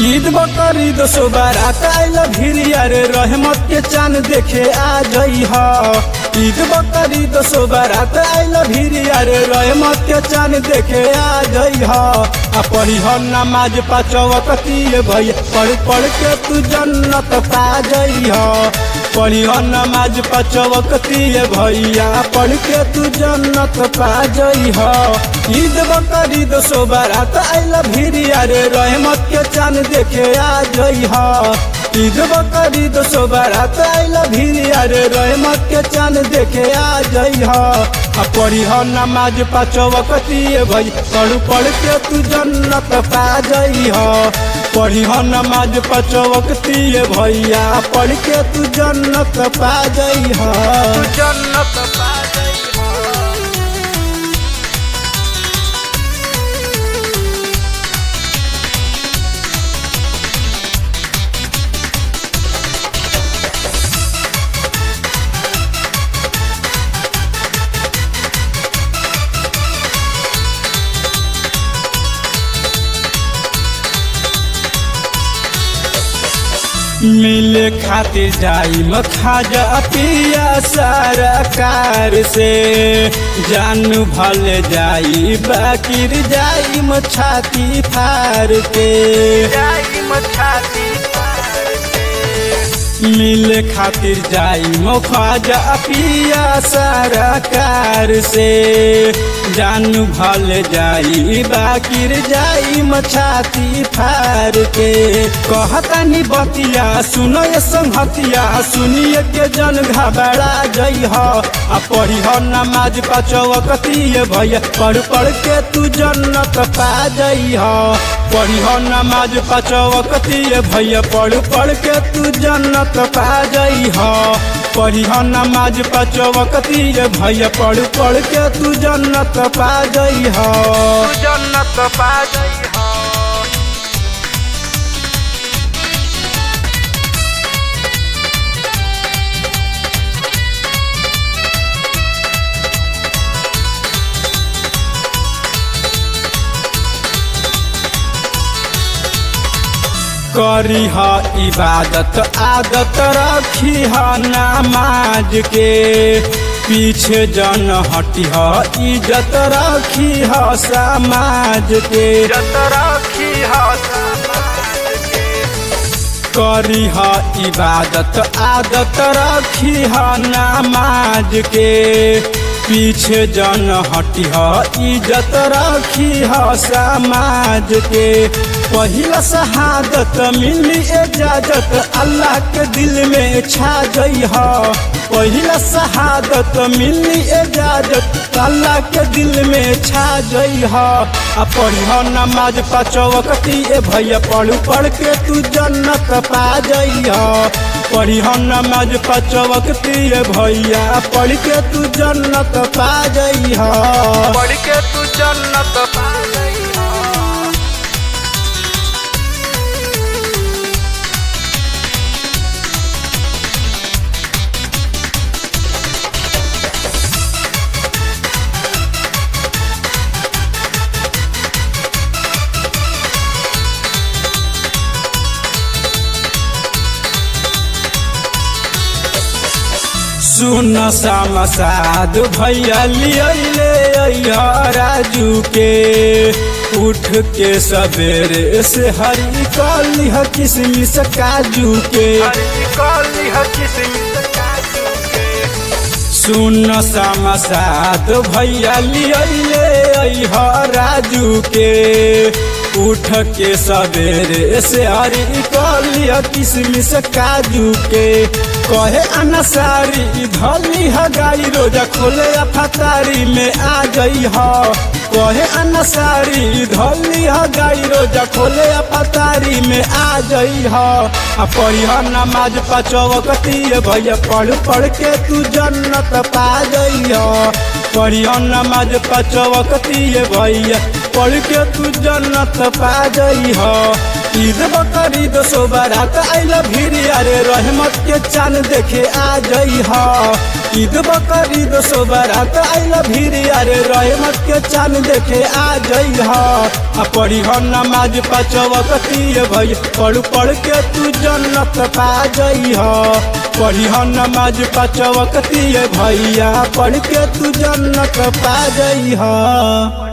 ईद बकरीद सोबारात आइल भिरिया रे रहमत के चांद देखे आ जई ह ईद बकरीद सोबारात आइल भिरिया रे रहमत के चांद देखे आ जई ह आ पढ़ी ह नमाज पाचवक तिए भैया पढ़ पढ़ के तू जन्नत पा जई ह पढ़ी ह नमाज पाचवक तिए भैया पढ़ के तू जन्नत पा जई ह ईद बकरीद सोबारात आइल भिरिया रे रहमत के चांद देखे आ जई ह ईद बकरीद सोबारात आइल भिरिया रे रहमत के चांद देखे आ जई ह आ पढ़ी ह नमाज पाचवक तिए भई पढ़ पढ़ के तू जन्नत पा जई ह पढ़ी ह नमाज पाचवक तिए भैया पढ़ के तू जन्नत पा जई ह जन्नत पा गई हो मिले खातिर जाई खाजा पिया सरकार से जानू भल जाई बाकिर जाई छाती फार के जाई मछाती पार के मिले खातिर जाई खाजा पिया सरकार से जानू भल जाई बाकिर जाई छाती फार के कहतानी बतिया सुनो ये संहतिया सुनिए के जन घबरा जई ह आ पढ़ी ह नमाज पाचवकतिए भैया पढ़ पढ़ के तू जन्नत पा जई ह पढ़ी ह नमाज पाचवकतिए भैया पढ़ पढ़ के तू जन्नत पा जई ह पढ़ी ह नमाज पाचवकतिए भैया पढ़ पढ़ के तू जन्नत पा जई ह तू जन्नत पा गई हो करी ह इबादत आदत रखी ह नमाज के पीछे जन हटी ह इज्जत रखी ह समाज के जत रखी हो समाज के करी ह इबादत आदत रखी ह नमाज के पीछे जन हटी ह इज्जत रखी ह समाज के पहिला शहादत मिली इजाजत अल्लाह के दिल में छा जई ह पहिला शहादत मिली इजाजत अल्लाह के दिल में छा जई ह आ पढ़ी ह नमाज पाचवकती ए भैया पढ़ पढ़ के तू जन्नत पा जई ह पढ़ी ह नमाज पाचवकती ए भैया पढ़ के तू जन्नत पा जई ह पढ़ के तू जन्नत पा गई हो सुन समसाद भैया लियले राजू के उठ के सवेरे से हरी कली ह किसमिस काजू के हरी कली हो किस्मत काजू के सुन समसाद भैया लियले राजू के उठ के सवेरे से हरी कली ह किसमिस काजू के कहे अनसारी धली ह गाई रोजा खोले फतारी में आ गई ह कहे अनसारी धली ह गाई रोजा खोले फतारी में आ गई ह आ पढ़ी ह नमाज पाचवकती भैया पढ़ पढ़ के तू जन्नत पा गई ह पढ़ी ह नमाज पाचवकती भैया पढ़ के तू जन्नत पा गई ह ईद बकरीद सोबारात आइल भिरिया रे रहमत के चांद देखे आ जई ह ईद बकरीद सोबरात आइल भीड़ अरे रहमत के चांद देखे आ जई ह आ पढ़ी ह नमाज पाचवकती भई पढ़ पढ़ के तू जन्नत पा जई ह पढ़ी ह नमाज पाचवकती भैया पढ़ के तू जन्नत पा जई ह